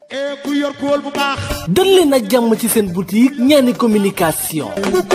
ku yor kool bu baax dal leen ak jàmm ci seen boutique ñaani communication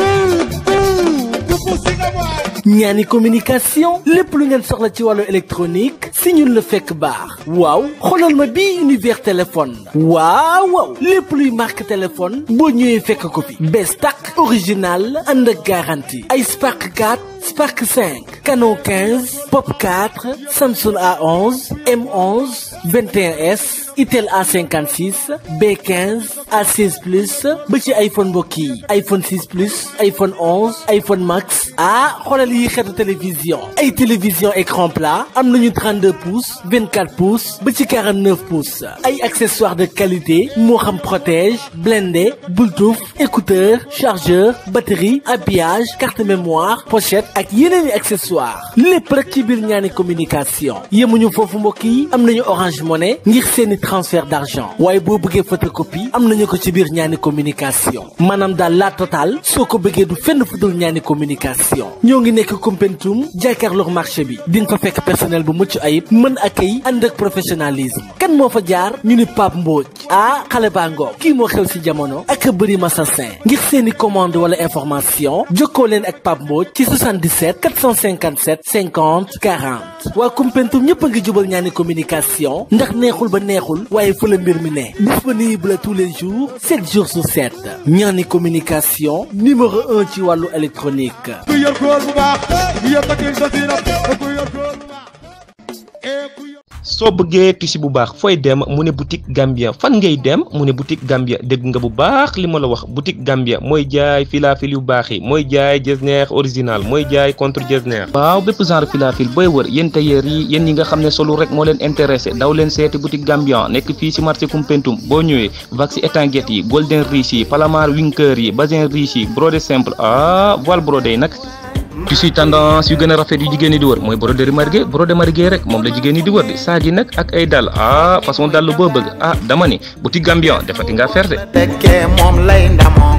ñaani communication lépp lu ngeen soxla ci wàllu électronique si ñun la fekk baax waaw xoolal ma bii univers téléphone waaw waaw lépp luy marque téléphone boo ñëwee fekk ko fi bees tàq original ànd ak garantie ay Spark 4 Spark 5 Canon 15 Pop 4 Samsung A11 M11 21S Itel A56 B15 A16 plus ba ci iPhone mbokk yi iPhone 6 plus iPhone 11 iPhone Max ah xoolal yi xeetu télévision ay télévision écran plat am nañu 32 pouces 24 pouces ba ci 49 pouces ay accessoires de qualité moo xam protège blindé Bluetooth écouteur chargeur batterie habillage carte mémoire pochette ak yeneen i accessoires lépp rek ci biir ñaani communication yemuñu foofu mbokk yi am nañu Orange Money ngir seeni transfert d'argent waaye boo bëggee photocopie am nañu ko ci biir ñaani communication maanaam daal la totale soo ko bëggee du fenn fu dul ñaani communication ñoo ngi nekk Koumpentoum jàkkaarloog marché bi di nga fa fekk personnel bu mucc ayib mën accueil ànd ak professionnalisme kan moo fa jaar ñu ni Pape Mbodj ah xale baa ngoog kii moo xew si jamono ak bëri masasin ngir seeni commande wala information jokkoo leen ak Pape Mbodj ci 77 457 50 40 waa Koumpentoum ñëpp a ngi jubal ñaani communication ndax neexul ba neexul waaye fa la mbir mi ne disponible tous les jours 7 jours sur 7 ñaani communication numéro 1 ci wàllu électronique ku yor kool bu baax yor takkin sa siirab ku yor kool bu baax ku yor soo bëggee tissu bu baax fooy dem mu ne boutique Gambia fan ngay dem mu ne boutique Gambia dégg nga bu baax li ma la wax boutique Gambia mooy jaay filafil yu baax yi mooy jaay jesner original mooy jaay contre jesner waaw bépp genre filafil booy wër yéen tailleur yi yéen ñi nga xam ne solu rek moo leen intéressé daw leen seeti boutique Gambia nekk fii si marché Koumpentoum boo ñëwee waxi étanguette yi golden riche yi palamar winker yi bazin riche yi brodé simple ah voile brodé yi nag tissu tendance yu gën a rafet yu jigéen ñi di wër mooy broderie margué brodé margué rek moom la jigéen ñi di wër di saaji nag ak ay dàll ah façon dàll boo bëgg ah dama ni boutique Gambian defati nga ferte tekkee moom lay ndamoo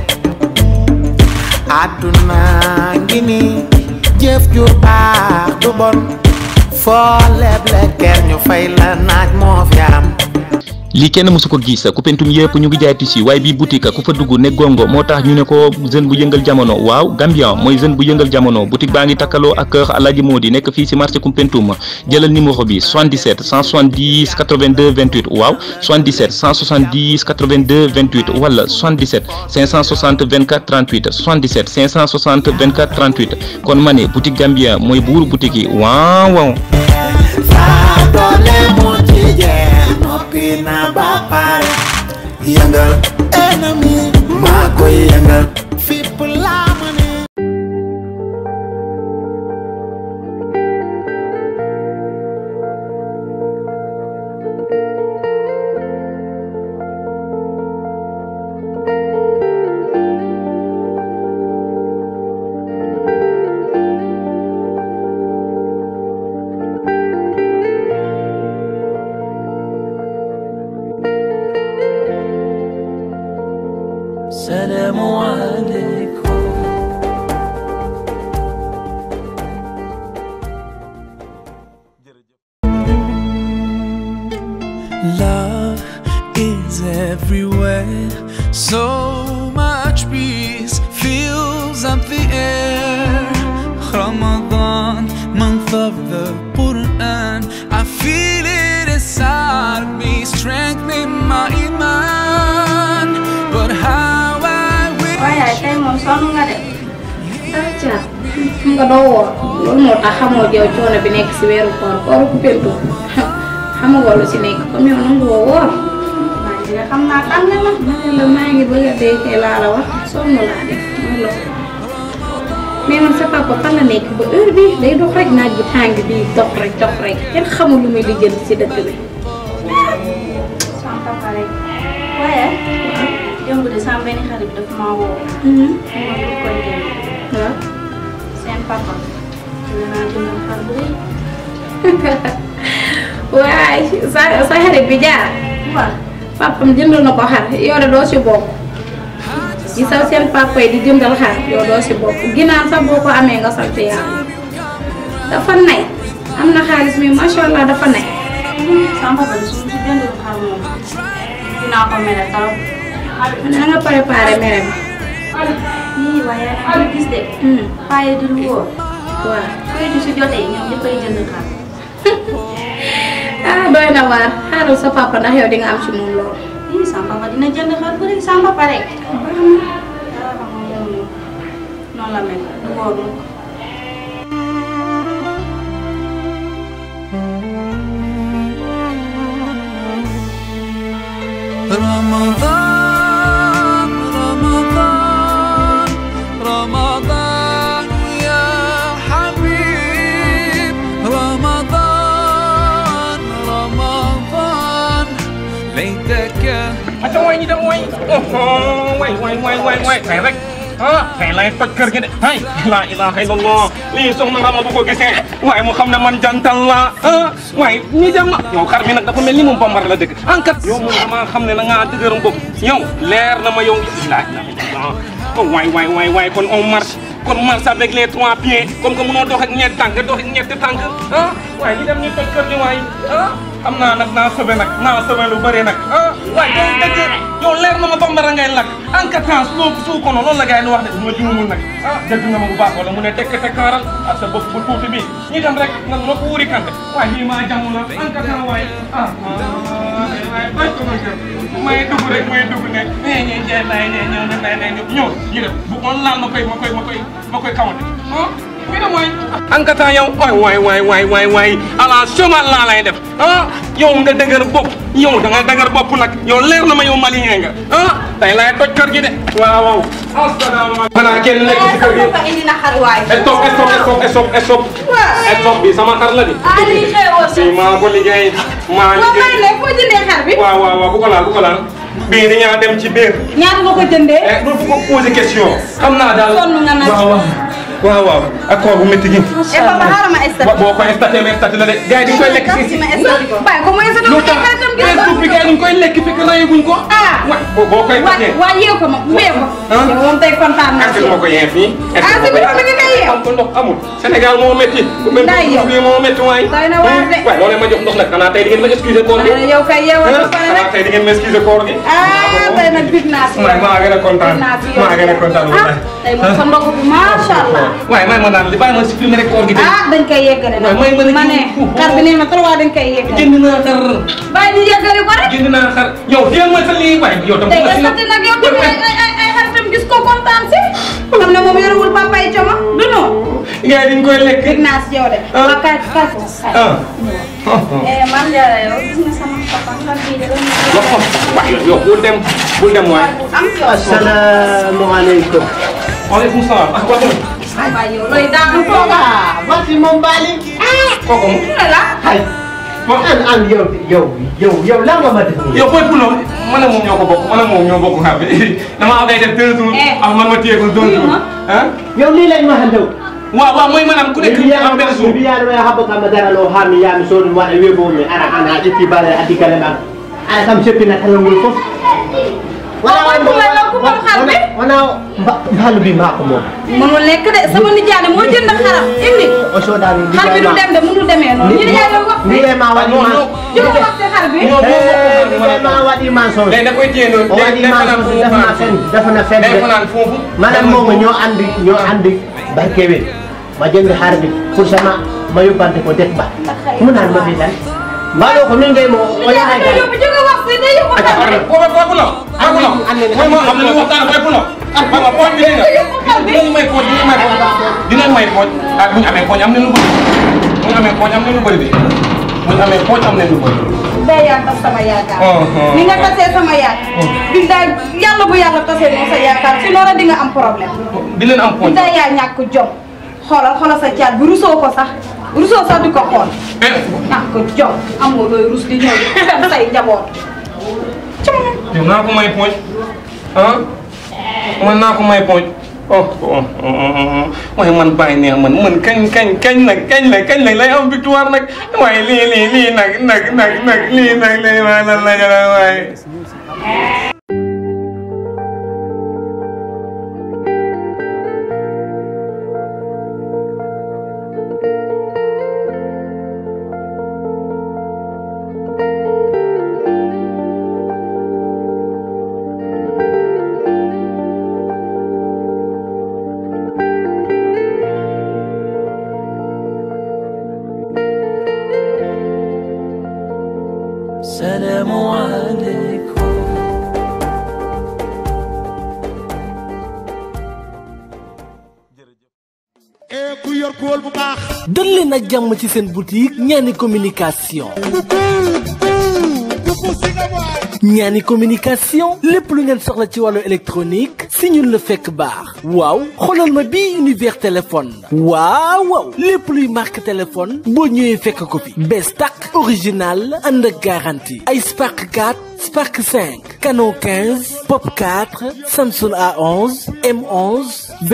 àdduna ngi ni jëf ju baax du bon foo leble ker ñu fay la naaj moo fi am lii kenn mësu ko gis Koumpentoum yëpp ñu ngi jaay tissu waaye bii boutique ku fa dugg ne gongo moo tax ñu ne ko jeune bu yëngal jamono waaw Gambian mooy jeune bu yëngal jamono boutique baa ngi takkaloo ak kër Alaaji Modi nekk fii si marché Koumpentoum jëlal numéro bi 77 170 82 28 waaw 77 170 82 28 wala 77 560 24 38 77 560 24 38 kon ma ne boutique Gambian mooy buuru boutique yi waaw waaw. saa doole moo ci jeex noppi na ba pare yëngal ennemi maa koy yëngal fipp laa ma ne السلام عليكم Love is everywhere. So much peace fills up the air. Ramadan, month of the Quran. I feel it inside me, strengthening my iman. But how I wish. waaye tey moom sonn nga de dara ca xam nga doo woor loolu moo tax xamoo yow coono bi nekk si weeru koor kooru Koumpentoum xamagoo lu si nekk comme yow nangu woo woor maa ngi nga xam naa tàng na ma ne la maa ngi bëgg a dee kay laa la wax sonn laa def mooy loolu mais man sa papa fan la nekk ba heure bi day dox rek naaj bu tàng bi dox rek dox rek kenn xamul lu muy lijjanti si dëkk bi sama papa rek waaye démb de sama benn xarit bi dafa maa woo. moom lu koy dem. waaw. seen papa. dina naa jëndal xar bu rëy. waay sa sa xarit bi jaar. waaw. papam jëndal na ko xar yow de doo si bokk. gi saw seen papa yi di jëndal xar yow doo si bokk ginnaaw sax boo ko amee nga sant yàlla. dafa nay. am na xaalis mi macha allah dafa nay. sama papa de su ma si jëndal xar moom. dinaa ko mere trop. man na nga préparé mere ma. yii waaye yaa ngi gis de. waaye du lu wóor. waaw. koy du su jotee ñoom ñëppay jënd xar. ah doy na waar xaaral sa papa ndax yow di nga am ci moom lool. yii sama papa dina jënd xar bu rek sama papa rek. noonu la mel du wóor mukk. رمضان رمضان رمضان يا حبيب رمضان رمضان ليتك Aca waay ñi dem waay waay waay waay waay waay tey rek ah tey lay toj kër gi de ay la ilaha illallah lii soxna nga ma bu ko gisee waaye mu xam ne man jantal la ah waaye ñi dem na yow xar mi nag dafa mel ni moom bambara la dëgg enkat yow moom damaa xam ne da ngaa dëgëram bopp yow leer na ma yow la ilaha illallah oh waay waay waay waay kon on marche kon marche avec les trois pieds comme que mënoo dox ak ñetti tànk dox ak ñetti tànk ah waaye ñi dem ñu toj kër gi waay ah xam naa nag naa sobe nag naa sobe lu bëri nag ah waaye yow dëgg yow leer na ma bambara ngay lakk en quatre temps su su kono loolu la gars yi wax de su ma juumul nag ah dëgg nga ma bu baax wala mu ne tekk tekkaaral ak sa bopp bu tuuti bi ñi dem rek nga ma ko wuri kante waaye lii maa jàmm la en quatre temps waaye ah waaye doy ko ma jëm may dugg rek may dugg ne nee ñee jeex lay nee ñëw ne lay nee ñëw ñëw ñu def bu on laal ma koy ma koy ma koy ma koy kawante ah mi ne mooy ankata yow waay waay waay waay waay waay ala chemal laa lay def ah yow nga dëgër bopp yow da nga dëgër bopp nag yow leer na ma yow malien nga ah tey laay toj kër gi de waaw waaw asalaamaaleykum xanaa kenn nekk ci kër gi papa indi na xar waay. stop stop stop stop stop stop bi sama xar la di ah lii xewoo bi maa ko liggéey maa waaw may liggéey ne foo jëndee xar bi. waaw waaw waaw bu ko laal bu ko laal bii dañaa dem ci biir ñaata nga ko jëndee. eh doo ko poser question xam naa daal sonn nga nag. waaw waaw waaw waaw ak koor bu métti gi eh papa xaaral ma estat. ba boo ko staté mais staté la de gars yi dañ koy lekk si si ma estat ko. bàyyi ko ma estat lu ko tax xaritam gi Facebook bi gars yi dañ koy lekk fekk rayaguñ ko ah. wa boo boo koy waa staté waa yeew ko ma yeew ko. ah. yow moom tey kontaan naa est-ce ci que ma ko yee fii est-ce ah que si biir bi nga koy yeew. am ko ndox amul Sénégal moo métti bu mel Nday yow. ni moo métti waay Doy na waar de. waaye loolu ma jox ndox nag xanaa tey di ngeen ma excuser koor gi waaye yow kay yeewal ba pare xanaa rek. tey di ngeen ma excuser koor gi ah tey nag big naa si yow. maa maa gën a kontaan Big naa si yow. maa gën a kontaan ah wallaay tey moom sa ndogu bi macha allah. waaye may ma naan li bàyyi ma supprimer rek koor gi tey ah dañ koy yeggale nag. waaye may ma ne ma ne xar bi nee na trop waa dañ koy yeggale. jënd naa xar bàyyi ñu yeggale ko rek. jënd naa xar yow dégg nga sa lii waaye yow tam tey estate nag yow tamit ay ay ay ay xaritam gis ko kontaan si. xam ne moom yorewul papa yi coomo du noonu. gars yi dañ koy lekk big naa si yow de. Ah. waa kay kay ko kay. ah eh man Diarra yow gis nga sama papa xar bii de doon wax ko waaye yow bul dem bul dem waay am yow. Assalamualaikum. waaleykum salaam ah kooku waaye yow looy daanu fooga. Masih membalik. kooku mu ne la. Hai. An an yow yow yow yow la nga ma def nii. yow booy pulo man ak moom ñoo ko bokk man ak moom ñoo bokk xar bi dama am day def deux jours Eh. ah man ma téye ko deux Wuyu jours ma. ah Yow lii lañ ma xandew. waaw waaw mooy maanaam ku nekk Bi am benn jour bi yaa ma habbo kam dara lo hami ya mi sodu wala webo mi ara ana itti bale adi kala ma. Ana kam seppi na kala ngul fof. Waaw, waaw, waaw, yow ku moom xar bi? Wana balu bi maa ko moom. mënul nekk de sama nijaay moo jënd xaram indi. O sodaani xar bi du dem de mënul demee noonu. ñu nijaay la wax Ni de. ma wadi non ma. non ñu ko wax si xar bi. ñoo ñoo Eh, bokk ni ma wadi ma so. léegi da koy téye noonu O wadi day ma fanaan so foofu def na fen def na fen day de. fanaan foofu maanaam moom ñoo andi ñoo andi barkewe ma jënd xar bi pour sama ma yóbbante ko det ba mu naan ma fi lan mbaaloo ko min ngay mo o yahay nijaay kan yóbbu jóge wax si day yóbbu xar bi. booba booy pulo booy pulo mooy ma xam ne lu waxtaan booy pulo ah ma pooj bi dina dinañ may pooj dinañ may pooj dinañ may pooj ah bu ñu amee pooj am nañ lu bëri bu ñu amee pooj am nañ lu bëri de bu ñu amee pooj am nañ lu bëri day yaa tas sama yaakaar. Uh-huh. ni nga tasee sama yaakaar. bi daal yàlla bu yàlla tasee moom sa yaakaar si noonu di nga am problème. dinañ am pooj bi day yaa ñàkk jom. xoolal xoolal sa caat bi rusoo ko sax rusoo sax di ko xool. eh ñàkk jom amoo looy rus di ñëw di fenn say njaboot. yow naa ko may pooj ah man naa ko may pooj oh oh oh waaye man bàyyi neex man man kañ kañ kañ nag kañ la kañ la lay am victoire nag waaye lii lii lii nag nag nag nag lii nag lii waaye lan la jëla waaye dal leen ak jàmm ci seen boutique ñaani communication ñaani communication lépp lu ngeen soxla ci wàllu électronique si ñun la fekk baax waaw xoolal ma bii univers téléphone waaw waaw lépp luy marque téléphone boo ñëwee fekk ko fi bees tàq original ànd ak garantie ay Spark 4 Spark 5 Canon 15 Pop 4 Samsung A11 M11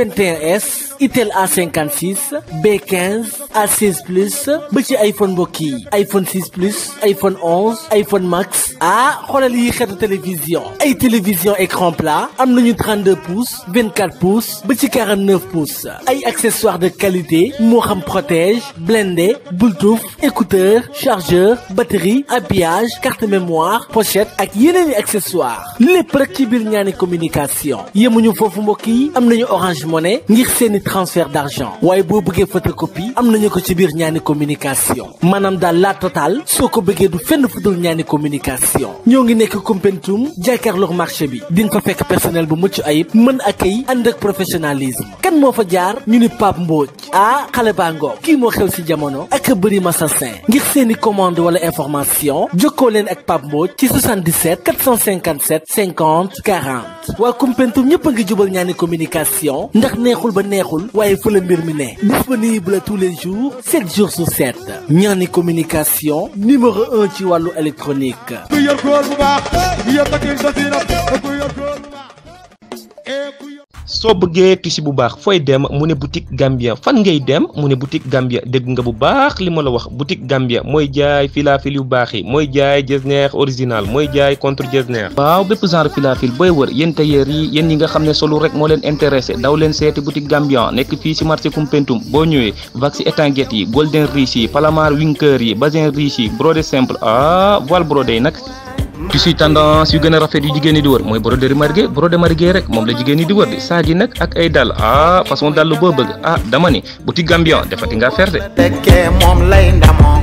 21S Itel A56 B15 A16 plus ba ci iPhone mbokk yi iPhone 6 plus iPhone 11 iPhone Max ah xoolal yi xeetu télévision ay télévision écran plat am nañu 32 pouces 24 pouces ba ci 49 pouces ay accessoires de qualité moo xam protège blindé Bluetooth écouteur chargeur batterie habillage carte mémoire pochette ak yeneen i accessoires lépp rek ci biir ñaani communication yemuñu foofu mbokk yi am nañu Orange Money ngir seeni transfert d'argent waaye boo bëggee photocopie am nañu ko ci biir ñaani communication maanaam daal la total soo ko bëggee du fenn fu dul ñaani communication ñoo ngi nekk Koumpentoum jàkkaarloog marché bi di nga fa fekk personnel bu mucc ayib mën accueil ànd ak professionnalisme kan moo fa jaar ñu ni Pape Mbodj ah xale baa ngoog kii moo xew si jamono ak bëri masasin ngir seeni commande wala information jokkoo leen ak Pape Mbodj ci 77 457 50 40 waa Koumpentoum ñëpp a ngi jubal ñaani communication ndax neexul ba neexul waaye fa la mbir mi ne disponible tous les jours 7 jours sur 7 ñaani communication numéro 1 ci wàllu électronique ku yor góor bu baax yor takkin sa sinap ku yor góor bu baax ee ku yor soo bëggee tissu bu baax fooy dem mu ne boutique Gambia fan ngay dem mu ne boutique Gambia dégg nga bu baax li ma la wax boutique Gambia mooy jaay filafil yu baax yi mooy jaay jesneer original mooy jaay contre jesneer waaw bépp genre filafil booy wër yéen tailleur yi yéen ñi nga xam ne solu rek moo leen intéressé daw leen seeti boutique Gambia nekk fii ci marché Koumpentoum boo ñëwee wax ci étanguette yi golden riche yi palamar winker yi bazin riche yi brodé simple ah voile brodé yi nag tissu tendance yu gën a rafet yu jigéen ñi di wër mooy broderie margué broderie margué rek moom la jigéen ñi di wër di saag yi nag ak ay dàll ah façon dàll boo bëgg ah dama ni boutique Gambian defati nga ferte tekkee moom lay ndamoo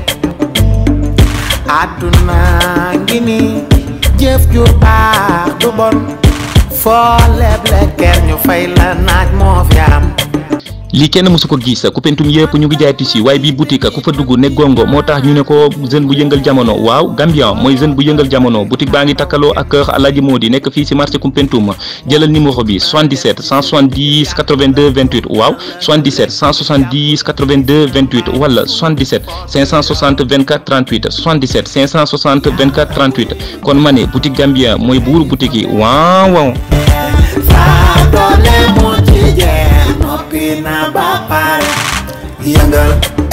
àdduna ngi ni jëf ju baax du bon foo leble ker ñu fay la naaj moo fi am lii kenn mësu ko gis Koumpentoum yëpp ñu ngi jaay tissu waaye bii boutique ku fa dugg ne gongo moo tax ñu ne ko jeune bu yëngal jamono waaw Gambian mooy jeune bu yëngal jamono boutique baa ngi takkaloo ak kër Alaaji Modi nekk fii ci marché Koumpentoum jëlal numéro bi 77 170 82 28 waaw 77 170 82 28 wala 77 560 24 38 77 560 24 38 kon ma ne boutique Gambian mooy buuru boutique yi waaw waaw saa doole mu ci jeex noppi na ba pare yëngal